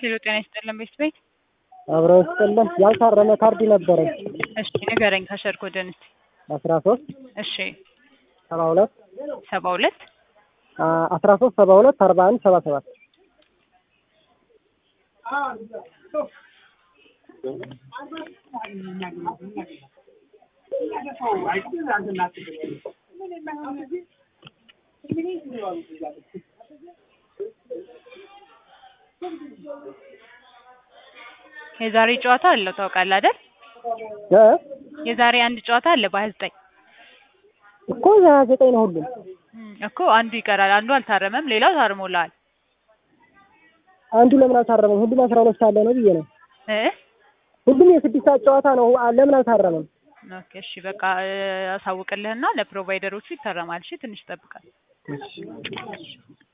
ሄሎ ጤና ይስጥልን ቤት ቤት አብረው ስጥልን ያልታረመ ካርድ ነበረኝ እሺ ንገረኝ ከሸርክ ወደ ንስ አስራ ሶስት እሺ ሰባ ሁለት ሰባ ሁለት አስራ ሶስት ሰባ ሁለት አርባ አንድ ሰባ ሰባት የዛሬ ጨዋታ አለው ታውቃለህ አይደል? እ የዛሬ አንድ ጨዋታ አለ በሀያ ዘጠኝ እኮ ሀያ ዘጠኝ ነው ሁሉም እኮ አንዱ ይቀራል። አንዱ አልታረመም፣ ሌላው ታርሞልሃል አንዱ ለምን አልታረመም? ሁሉም አስራ ሁለት ሳለ ነው ብዬ ነው። እ ሁሉም የስድስት ሰዓት ጨዋታ ነው። አ- ለምን አልታረመም? ኦኬ እሺ በቃ እ፣ አሳውቅልህና ለፕሮቫይደሮቹ ይታረማል። እሺ ትንሽ ይጠብቃል።